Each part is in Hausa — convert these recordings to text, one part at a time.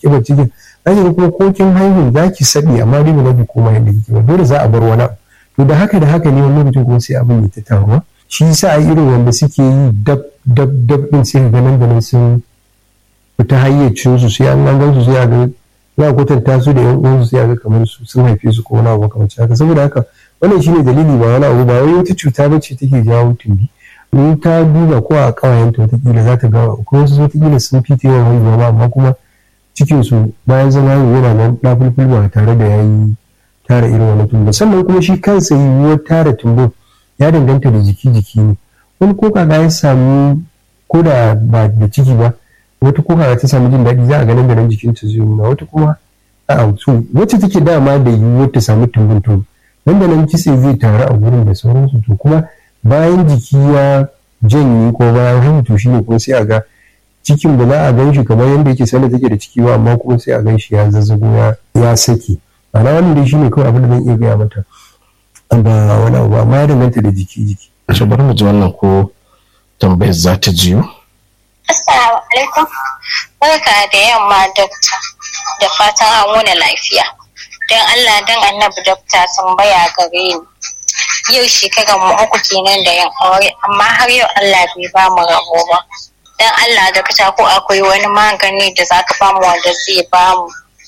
kiba cikin zaki kuma ko kin haihu za ki sabi amma dai ba za ki koma yadda kike ba dole za a bar wani abu to da haka da haka ne wani lokacin kuma sai abin ya ta taruwa shi yasa a irin wanda suke yi dab dab dab din sai ga nan da nan sun fita hayyacin su sai an gan su sai a ga za a kwatanta su da yan uwansu sai a ga kamar su sun haife su ko wani abu kamar haka saboda haka wannan shine dalili ba wani abu ba wai wata cuta ba ce take jawo tumbi in ta duba ko a kawayenta watakila za ta ga ko wasu watakila sun fi yawan haihuwa ba amma kuma cikinsu bayan zama yana nan ɗafulful ba tare da ya yi tara irin wani tumbo sannan kuma shi kansa yiwuwar tara tumbo ya danganta da jiki-jiki ne wani ko kaga ya samu ko da ba da ciki ba wata ko kaga ta samu jin daɗi za a ganin da nan jikinta zai nuna wata kuma a'a so wacce take dama da yiwuwar ta samu tumbin to nan da nan kitse zai taru a gurin da sauransu to kuma bayan jiki ya janye ko bayan haihu to shine kuma sai a ga cikin ba za a gan shi kamar yadda yake sanda take da ciki ba amma kuma sai a gan shi ya zazzago ya sake ana wannan dai shine kawai abin da zan iya gaya mata ba wani abu amma ya danganta da jiki jiki to bari mu ji wannan ko tambayar za ta jiyo assalamu alaikum barka da yamma dakta da fatan an wani lafiya don allah don annabi dakta tambaya gare ni yau shekarar mu uku kenan da yan aure amma har yau allah bai ba mu rabo ba dan Allah da ka ko akwai wani magani da za ka bamu wanda zai bamu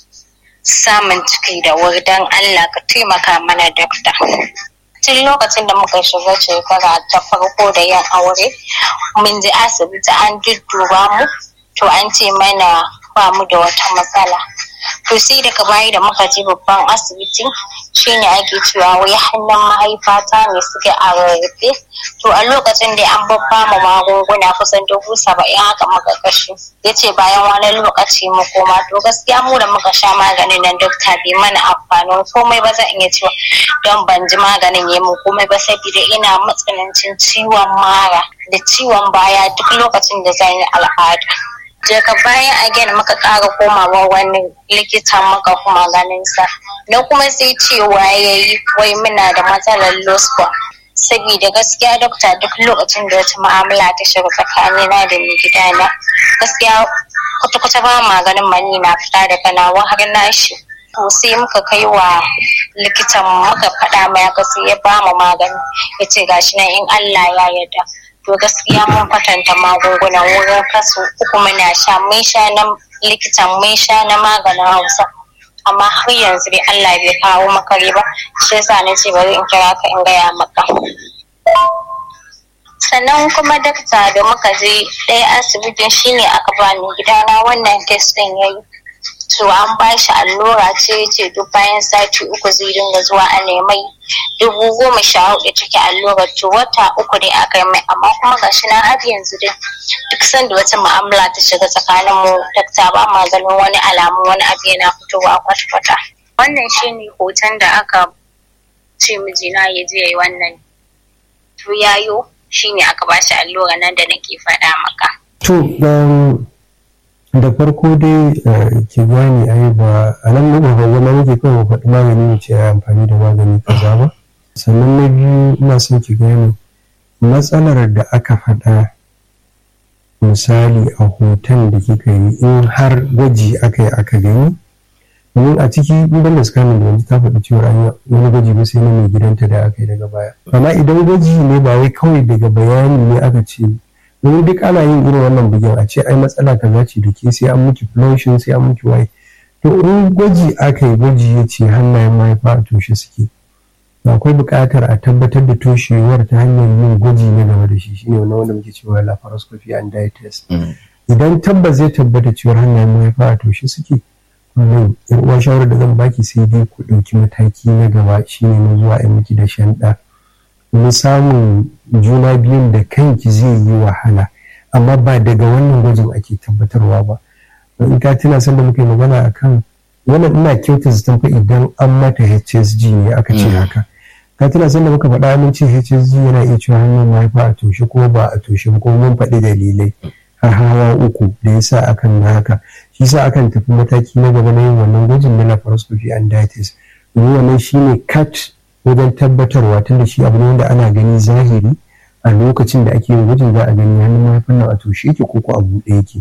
samun ciki da wuri dan Allah ka taimaka mana dakta. Tun lokacin da muka shiga shekara ta farko da yin aure, mun je asibiti an dudduba mu, to an ce mana ba mu da wata matsala. To sai daga baya da muka je babban asibiti shine ake cewa wai hannun mahaifata ne suke a rarrafe to a lokacin da an babba mu magunguna kusan dubu saba'in haka muka kashe ya ce bayan wani lokaci mu koma to gaskiya mu da muka sha maganin nan dokta bai mana amfanin komai ba zan iya cewa don ban ji maganin ya mu komai ba saboda ina matsanancin ciwon mara da ciwon baya duk lokacin da zan yi al'ada daga bayan again muka ƙara komawa wani likitan muka kuma ganin sa na kuma sai cewa ya yi wai muna da matsalar lospa saboda gaskiya dokta duk lokacin da wata ma'amala ta shiga tsakanina da mai gidana gaskiya kwata-kwata ba maganin mani na fita daga nawa har nashi to sai muka kai wa likitan muka faɗa mai haka sai ya ba mu magani ya ce gashi nan in Allah ya yarda to gaskiya mun kwatanta magungunan wurin kasu uku muna sha mun sha na likitan mun sha na maganin hausa amma har yanzu dai Allah bai kawo makare ba shi yasa na ce bari in kira ka in gaya maka sannan kuma dakta da muka je ɗaya asibitin shine aka ba ni gidana wannan test ɗin yayi to an ba shi allura ce ce duk bayan sati uku zai dinga zuwa a nemai dubu goma sha hudu ciki allurar to wata uku ne aka yi mai amma kuma gashi na har yanzu dai duk sanda wata mu'amala ta shiga tsakanin mu dakta ba ma ganin wani alamu wani abu yana fitowa kwata-kwata wannan shine hoton da aka ce mijina ya je yi wannan to yayo shine aka ba shi allura nan da nake faɗa maka to da farko dai ki gane ai ba a nan muka ga zama muke kawai faɗi magani ne ce amfani da magani kaza ba sannan na biyu ina son ki gane matsalar da aka faɗa misali a hoton da kika yi in har gwaji aka yi aka gani domin a ciki in da scanning da yanzu ta faɗi cewa an yi wani gwaji ba sai na mai gidanta da aka yi daga baya amma idan gwaji ne ba wai kawai daga bayani ne aka ce domin duk ana yin irin wannan bugin a ce ai matsala kaza ce da ke sai an miki flushing sai an miki waye to in gwaji aka yi gwaji ya ce hannayen mahaifa a toshe suke akwai buƙatar a tabbatar da toshewar ta hanyar yin gwaji na gaba da shi shine wannan wanda muke cewa laparoscopy and dye test idan tabbas zai tabbata cewa hannayen mahaifa a toshe suke wannan yar uwa shawarar da zan baki sai dai ku ɗauki mataki na gaba shine na zuwa a miki da shan ɗa na samun juna biyun da kanki zai yi wahala amma ba daga wannan gwajin ake tabbatarwa ba in ka tuna san da muka yi magana akan wannan ina kyauta zaton fa idan an mata HSG ne aka ce haka ka tuna san da muka faɗa mun ce HSG yana iya cewa hanyar mahaifa a toshe ko ba a toshe ko mun faɗi dalilai har hawa uku da yasa akan na haka shi sa akan tafi mataki na gaba na yin wannan gwajin na laparoscopy and diabetes domin wannan shine cut wajen tabbatarwa tunda shi abu ne wanda ana gani zahiri a lokacin da ake yin gwajin za a gani hannun mahaifin nan a toshe yake ko ko a buɗe yake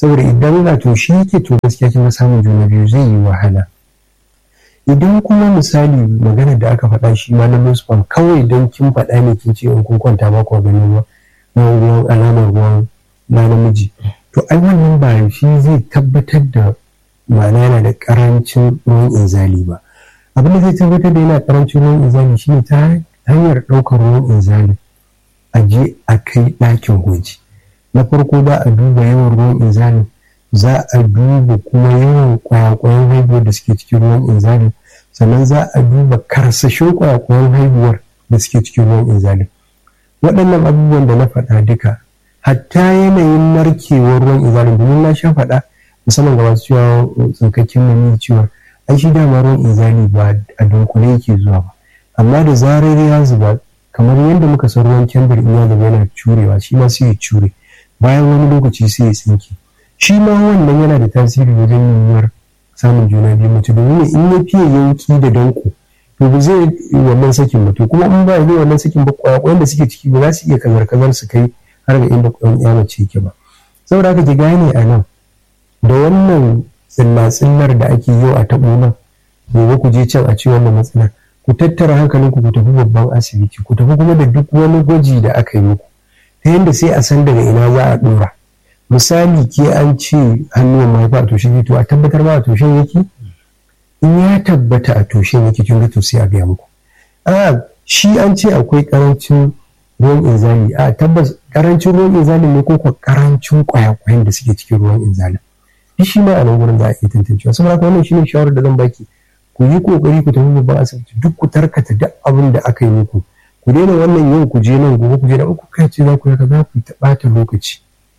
saboda idan ga to shi yake to gaskiya kin samun juna biyu zai yi wahala idan kuma misali magana da aka faɗa shi ma na nusfam kawai don kin faɗa ne kin ce in kun kwanta ba ku ganin ruwan alamar ruwan na namiji to ai wannan ba shi zai tabbatar da ma'ana yana da karancin ruwan inzali ba abin da zai tabbatar da yana karancin ruwan inzali shine ta hanyar ɗaukar ruwan inzali a je a kai ɗakin gwaji na farko ba a duba yawan ruwan inzali za a duba kuma yawan kwayakwayan haihuwar da suke cikin ruwan inzali sannan za a duba karsashin kwayakwayan haihuwar da suke cikin ruwan inzali waɗannan abubuwan da na faɗa duka hatta yanayin narkewar ruwan inzali domin na sha faɗa musamman ga masu cewa tsinkakken mani cewa ai shi dama ruwan inzali ba a dunkule yake zuwa ba amma da zarar ya zuba kamar yadda muka san ruwan kendir in ya zuba yana curewa shi ma sai ya cure bayan wani lokaci sai ya tsinke shi ma wannan yana da tasiri wajen yiwuwar samun juna biyu mace domin in ya fiye yanki da danko to ba zai yi wannan sakin ba to kuma in ba zai wannan sakin ba kwakwayen da suke ciki ba za su iya kazar kazar su kai har ga inda kwan ya mace yake ba saboda haka ki gane a nan da wannan tsilla-tsillar da ake yau a taɓo nan gobe ku je can a ce wannan matsalar ku tattara hankalinku ku tafi babban asibiti ku tafi kuma da duk wani gwaji da aka yi muku ta yadda sai a san daga ina za a ɗora misali ke an ce hannuwan mahaifa a toshe to a tabbatar ma a toshe yake in ya tabbata a toshe yake kin ga to sai a gaya muku a shi an ce akwai karancin ruwan inzali a tabbas karancin ruwan inzali ne ko karancin kwayakwayen da suke cikin ruwan inzali duk shi ma a nan gurin za a iya tantancewa saboda haka wannan shine shawarar da zan baki ku yi kokari ku tafi babban asibiti duk ku tarkata duk abin da aka yi muku ku daina wannan yau ku je nan gobe ku je da uku kai ce za ku yi za ku ta ɓata lokaci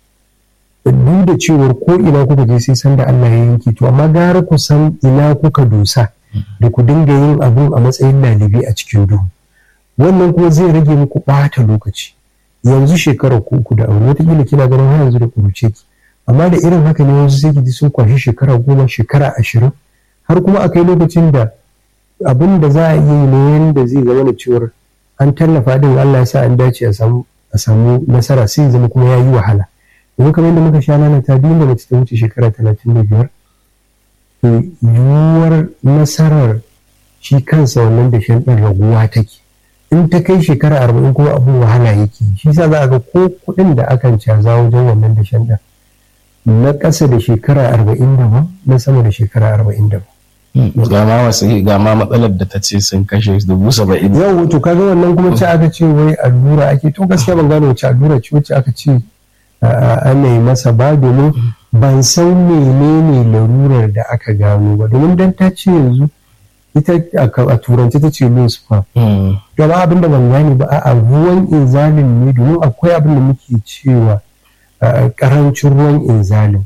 duk da cewar ko ina kuka je sai san da Allah ya yanki to amma gara ku san ina kuka dosa da ku dinga yin abun a matsayin lalibi a cikin duhu wannan kuma zai rage muku ɓata lokaci yanzu shekarar ku uku da aure wataƙila kina ganin har yanzu da kuruce ki amma da irin haka ne wasu sai ki ji sun kwashi shekara goma shekara ashirin har kuma akai lokacin da abin da za a yi ne yanda zai zama da cewar an tallafa din Allah ya sa an dace a samu a samu nasara sai zama kuma ya yi wahala domin kamar yadda muka sha nana ta biyu da mace ta wuce shekara talatin da biyar to yiwuwar nasarar shi kansa wannan da shan ɗin raguwa take in ta kai shekara arba'in kuma abin wahala yake shi sa za a ga ko kuɗin da akan caza wajen wannan da shan ɗin na ƙasa da shekara arba'in daban na sama da shekara arba'in daban ga ma wasu ga ma matsalar da ta ce sun kashe dubu saba'in yau to kaga wannan kuma ce aka ce wai allura ake to gaskiya ban gane wace allura ce wacce aka ce ana yi masa ba domin ban san menene larurar da aka gano ba domin dan ta ce yanzu ita a turanci ta ce low sperm to ba abin da ban gane ba a ruwan inzalin ne domin akwai abin da muke cewa karancin ruwan inzalin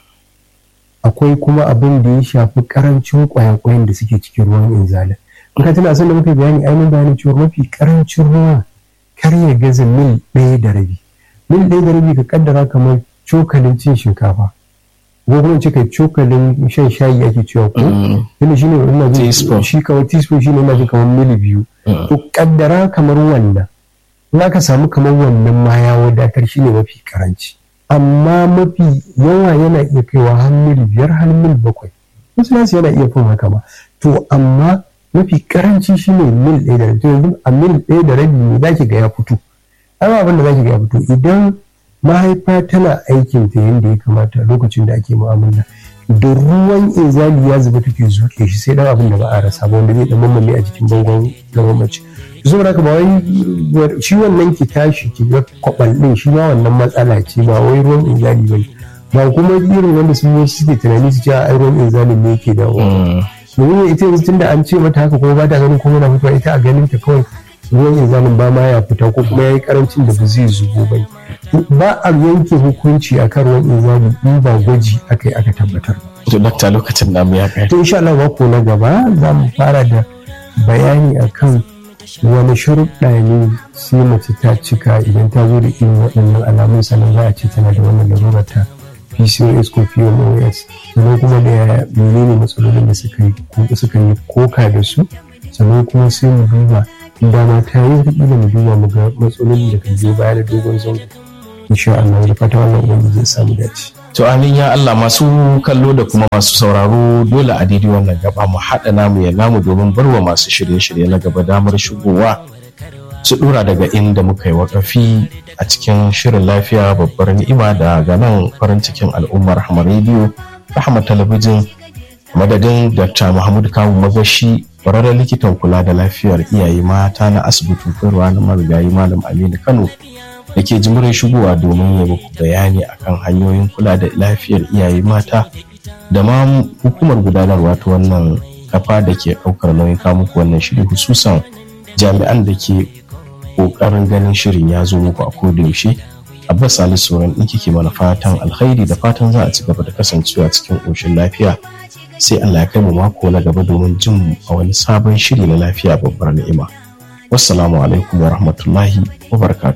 akwai kuma abin da ya shafi karancin kwayakwayen da suke cikin ruwan inzalin in ka tana son da muka bayani ainihin bayanin cewa mafi karancin ruwa kar ya gaza mil ɗaya da rabi mil ɗaya da rabi ka kaddara kamar cokalin cin shinkafa ko kuma ce kai cokalin shan shayi ake cewa ko yana shi ne ina jin shi kamar teaspoon shi ne ina jin kamar mili biyu to kaddara kamar wannan in aka samu kamar wannan ma ya wadatar shi ne mafi karanci amma mafi yawa yana iya kaiwa har mil biyar har mil bakwai wasu nasu yana iya fin haka ma to amma mafi karanci shi ne mil ɗaya da rabi yanzu a mil ɗaya da rabi ne za ki ga ya fito amma abin da za ki ga ya fito idan mahaifa tana aikin ta yadda ya kamata lokacin da ake mu'amala da ruwan inzali ya zuba take zuke shi sai dan abin da ba a rasa ba wanda zai dan mamaye a jikin bangon gaban mace saboda haka ba wai shi wannan ki tashi ki ga kwabal din shi ma wannan matsala ce ba wai ruwan inzali ba ba kuma irin wanda sun yi suke tunani su ce a ruwan inzali ne yake da domin ita yanzu tunda an ce mata haka kuma ba ta ganin kuma na fitowa ita a ganin ta kawai ruwan inzalin ba ma ya fita ko kuma ya yi karancin da ba zai zubo ba ba a yanke hukunci a kan ruwan inzali in ba gwaji aka yi aka tabbatar to dakta lokacin namu ya kai to insha Allah mako na gaba za mu fara da bayani akan wani sharuɗa ne sai mace ta cika idan ta zo da irin waɗannan alamun sannan za a ce tana da wannan larura ta PCOS ko PMOS sannan kuma da menene matsalolin da suka yi suka yi koka da su sannan kuma sai mu duba dama ta yi da mu duba mu ga matsalolin da kan biyo baya da dogon zango insha Allah da fata wannan ubangiji zai samu dace To amin ya Allah masu kallo da kuma masu sauraro dole a daidai wannan gaba mu haɗa namu ya namu domin barwa masu shirye-shirye na gaba damar shigowa su ɗora daga inda muka yi wakafi a cikin shirin lafiya babbar ni'ima daga nan farin cikin al'ummar Rahama rediyo Rahama talabijin madadin Dr. Muhammad Kawu Magashi kwararren likitan kula da lafiyar iyaye mata na asibitin koyarwa na marigayi Malam Aminu Kano da ke jimurin shigowa domin ya muku bayani akan hanyoyin kula da lafiyar iyaye mata da ma hukumar gudanarwa ta wannan kafa da ke ɗaukar nauyin kamuku wannan shiri hususan jami'an da ke ƙoƙarin ganin shirin ya zo muku a koda yaushe abbas salisu sauran ɗin kike mana fatan alkhairi da fatan za a ci gaba da kasancewa cikin ƙoshin lafiya sai allah ya kai mu mako na gaba domin jin mu a wani sabon shiri na lafiya babbar ni'ima wassalamu alaikum wa rahmatullahi wa barakatuh